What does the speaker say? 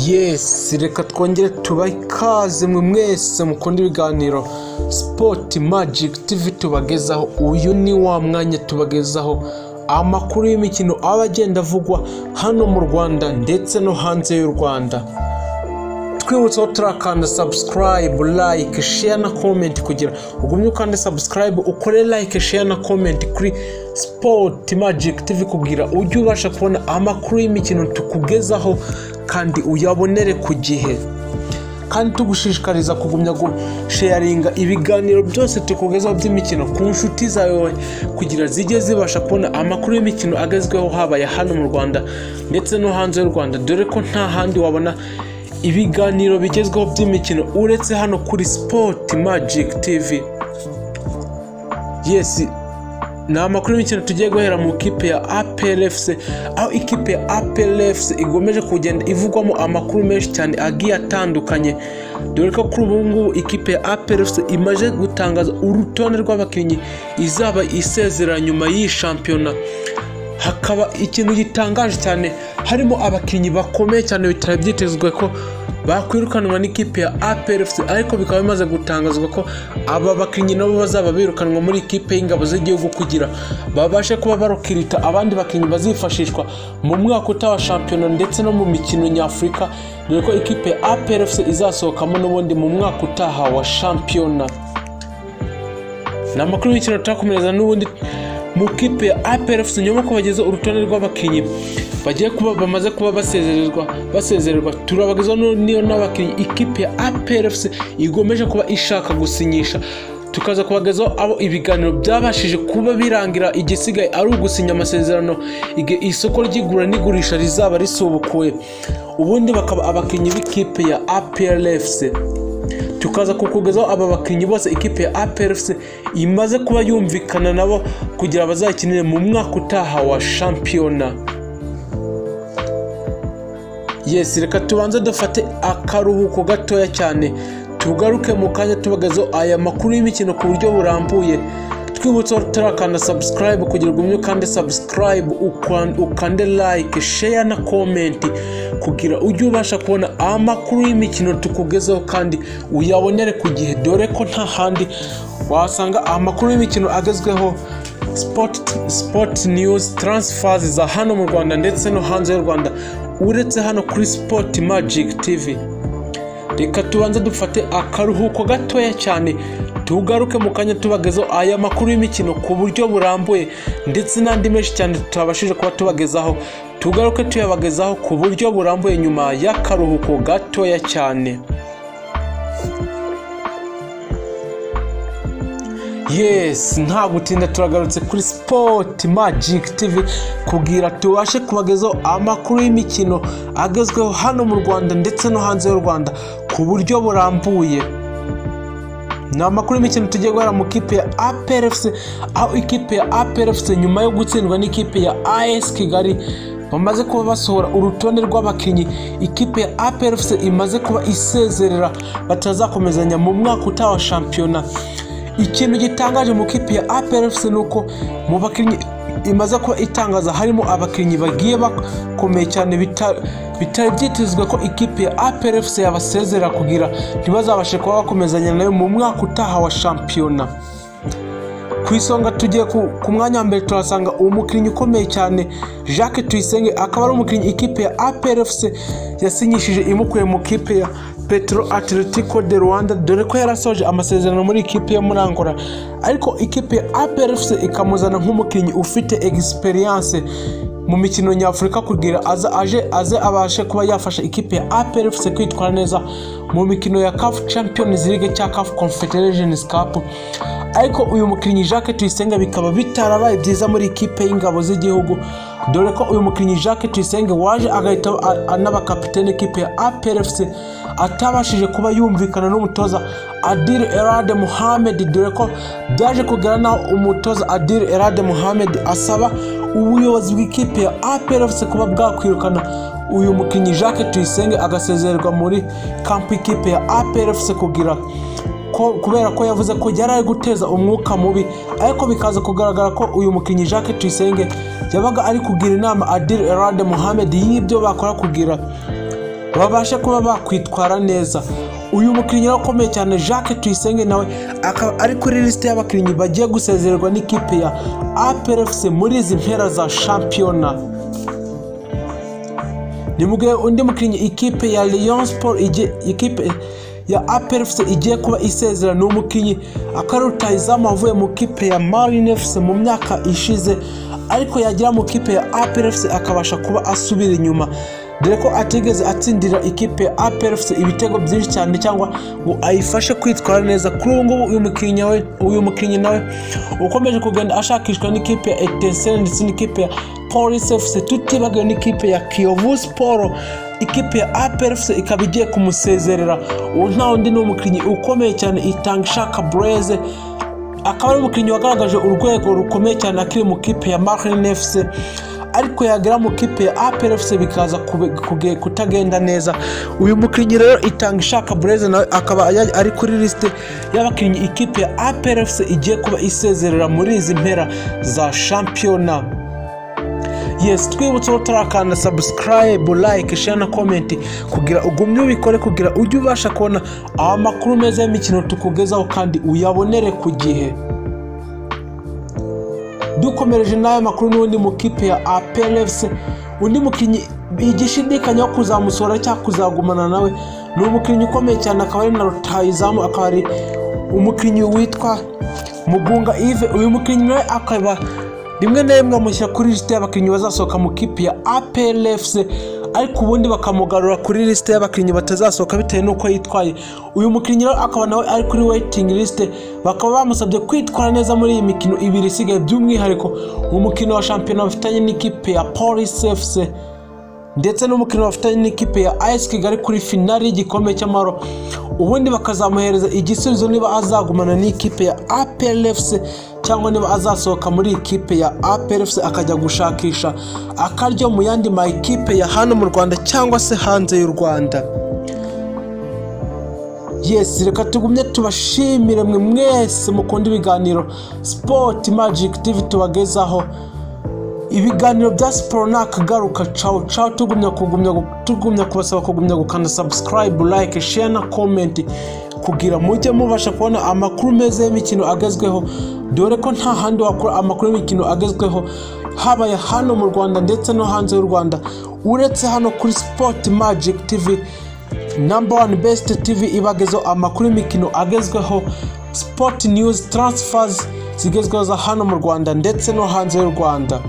yesi reka twongere tubahe ikaze mwe mwese mukunda ibiganiro sipoti magiki tivi tubagezaho uyu ni wa mwanya tubagezaho amakuru y'imikino aba agenda avugwa hano mu rwanda ndetse no hanze y'u rwanda twibutseho turakanda sabusikarayibu layike sheya na komenti kugira ugumye ukande sabusikarayibu ukore layike sheya na komenti kuri sipoti magiki tivi kugira ujye ubasha kubona amakuru y'imikino tukugezaho kandi uyabonere ku gihe kandi tugushishikariza kugumya gusheyaringa ibiganiro byose tukugezaho by'imikino ku nshuti zawe kugira zijye zibasha kubona amakuru y'imikino agezweho habaye hano mu rwanda ndetse no hanze y'u rwanda dore ko nta handi wabona ibiganiro bigezweho by'imikino uretse hano kuri sipoti magiki tivi yesi ni amakuru y'imikino tugiye guhera mu kipe ya APRFC aho ikipe ya APRFC igomeje kugenda ivugwamo amakuru menshi cyane agiye atandukanye dore ko kuri ubu ngubu ikipe ya APRFC imaze gutangaza urutonde rw'abakinnyi izaba isezera nyuma y'iyi shampiyona hakaba ikintu gitangaje cyane harimo abakinnyi bakomeye cyane bitari byitezwe ko bakwirukanwa n'ikipe ya APRFC ariko bikaba bimaze gutangazwa ko aba bakinnyi nabo bazaba birukanwa muri ikipe y'ingabo z'igihugu kugira babashe kuba barokirita abandi bakinnyi bazifashishwa mu mwaka utaha wa shampiyona ndetse no mu mikino nyafurika dore ko ikipe ya APRFC izasohokamo n'ubundi mu mwaka utaha wa shampiyona ni amakuru y'imikino turakomereza n'ubundi mu kipe ya APRFC nyuma ko bageze urutonde rw'abakinnyi bagiye kuba bamaze kuba basezererwa basezererwa turabagezaho n'iyo n'abakinnyi ikipe ya APRFC igomeje kuba ishaka gusinyisha tukaza kubagezaho abo ibiganiro byabashije kuba birangira igisigaye ari ugusinya amasezerano igihe isoko ry'igura n'igurisha rizaba risubukuwe ubundi bakaba abakinnyi b'ikipe ya APRFC tukaza kukugezaho aba bakinnyi bose ikipe ya APRFC imaze kuba yumvikana nabo kugira bazakinire mu mwaka utaha wa shampiyona yesi reka tubanze dufate akaruhuko gatoya cyane tugaruke mu kanya tubagezeho aya makuru y'imikino ku buryo burambuye twibutseho tutarakanda sabusikarayibu kugira ngo umwe ukande sabusikarayibu ukande layike sheya na komenti kugira ujye ubasha kubona amakuru y'imikino tukugezeho kandi uyabonere ku gihe dore ko nta handi wasanga amakuru y'imikino agezweho sipoti niyuzi taransifazi za hano mu rwanda ndetse no hanze y'u rwanda uretse hano kuri sipoti magiki tivi reka tubanze dufate akaruhuko gatoya cyane tugaruke mu kanya tubagezaho aya makuru y'imikino ku buryo burambuye ndetse n'andi menshi cyane tutabashije kuba tubagezaho tugaruke tuyabagezaho ku buryo burambuye nyuma y'akaruhuko gatoya cyane yesi nta gutinda turagarutse kuri sipoti magiki tivi kugira tubashe kubagezaho amakuru y'imikino agezweho hano mu rwanda ndetse no hanze y'u rwanda ku buryo burambuye ni amakuru y'imikino tugiye guhera mu kipe ya APRFC aho ikipe ya APRFC nyuma yo gutsindwa n'ikipe ya AS Kigali bamaze kuba basohora urutonde rw'abakinnyi ikipe ya APRFC imaze kuba isezerera batazakomezanya mu mwaka utaha wa shampiyona ikintu gitangaje mu kipe ya APRFC ni uko mu bakinnyi imaze kuba itangaza harimo abakinnyi bagiye bakomeye cyane bitari byitezwe ko ikipe ya APRFC yabasezera kugira ntibazabashe kuba bakomezanya nayo mu mwaka utaha wa shampiyona ku isonga tugiye ku mwanya wa mbere turasanga umukinnyi ukomeye cyane jacques tuyisenge akaba ari umukinnyi ikipe ya APRFC yasinyishije imukuye mu kipe ya petro atletico de rwanda dore ko yarasoje amasezerano muri ikipe yo muri angola ariko ikipe ya APRFC ikamuzana nk'umukinnyi ufite egisperiyanse mu mikino nyafurika kugira aza aje aze abashe kuba yafasha ikipe ya APRFC kwitwara neza mu mikino ya CAF Champions League cyangwa CAF Confederations Cup ariko uyu mukinnyi Jacques Tuyisenge bikaba bitarabaye byiza muri ikipe y'ingabo z'igihugu dore ko uyu mukinnyi Jacques Tuyisenge waje agahita anaba kapitene ikipe ya APRFC atabashije kuba yumvikana n'umutoza Adil Erade Mohamed dore ko byaje kugera naho umutoza Adil Erade Mohamed asaba ubuyobozi bw'ikipe ya APRFC kuba bwakwirukana uyu mukinnyi Jacques Tuyisenge agasezererwa muri kampu ikipe ya APRFC kugira kubera ko yavuze ko yari ari guteza umwuka mubi ariko bikaza kugaragara ko uyu mukinnyi Jacques Tuyisenge yabaga ari kugira inama Adil Erade Mohamed y'ibyo bakora kugira babashe kuba bakwitwara neza uyu mukinnyi rero ukomeye cyane jacques tuyisenge nawe akaba ari kuri lisite y'abakinnyi bagiye gusezererwa n'ikipe ya APRFC muri izi mpera za shampiyona ni mu gihe undi mukinnyi ikipe ya Lyon Sport igiye ikipe ya APR FC igiye kuba isezera ni umukinnyi akari rutahizamu wavuye mu kipe ya Marine FC mu myaka ishize ariko yagera mu kipe ya APR FC akabasha kuba asubira inyuma dore ko atigeze atsindira ikipe ya APR FC ibitego byinshi cyane cyangwa ngo ayifashe kwitwara neza kuri ubu ngubu uyu mukinnyi we uyu mukinnyi nawe ukomeje kugenda ashakishwa n'ikipe ya Etincelle ndetse n'ikipe ya Police FC tutibagiwe n'ikipe ya Kiyovu Sport ikipe ya APR FC ikaba igiye kumusezerera uwo nta wundi ni umukinnyi ukomeye cyane Itangishaka Blaise akaba ari umukinnyi wagaragaje urwego rukomeye cyane akiri mu kipe ya Marine FC ariko yagera mu kipe ya APR FC bikaza kutagenda neza uyu mukinnyi rero Itangishaka Blaise nawe akaba ari kuri lisite y'abakinnyi ikipe ya APR FC igiye kuba isezerera muri izi mpera za shampiyona yes twibutse utarakanda sabusikarayibu like share na komenti kugira ugumye ubikore kugira ujye ubasha kubona amakuru meza y'imikino tukugezaho kandi uyabonere ku gihe dukomereje n'aya makuru n'undi mukipe ya aperefusi undi mukinnyi igishidikanya wo kuzamusora cyangwa kuzagumana nawe ni umukinnyi ukomeye cyane akaba ari na rutayizamu akaba ari umukinnyi witwa mugunga ive uyu mukinnyi nawe akaba rimwe na rimwe bamushyira kuri lisite y'abakinnyi bazasohoka mu kipe ya APRFC ariko ubundi bakamugarura kuri lisite y'abakinnyi batazasohoka bitewe n'uko yitwaye uyu mukinnyi rero akaba nawe ari kuri waiting list bakaba bamusabye kwitwara neza muri iyi mikino ibiri isigaye by'umwihariko umukino wa shampiyona bafitanye n'ikipe ya Police FC ndetse n'umukino bafitanye n'ikipe ya AS Kigali kuri finali y'igikombe cy'amahoro ubundi bakazamuhereza igisubizo niba azagumana n'ikipe ya APRFC cyangwa niba azasohoka muri ikipe ya APRFC akajya gushakisha akaryo mu yandi ma ekipe ya hano mu Rwanda cyangwa se hanze y'u Rwanda yes reka tugumye tubashimire mwe mwese mukunda ibiganiro sport magic tv tubagezaho ibiganiro bya siporo ni akagaruka cawo cawo tugumya kugumya tugumya kubasaba kugumya gukanda subscribe like share na comment kugira mujye mubasha kubona amakuru meza y'imikino agezweho dore ko nta handi wakura amakuru y'imikino agezweho habaye hano mu rwanda ndetse no hanze y'u rwanda uretse hano kuri sport magic tv number one best tv ibagezeho amakuru y'imikino agezweho sport news transfers zigezweho za hano mu rwanda ndetse no hanze y'u rwanda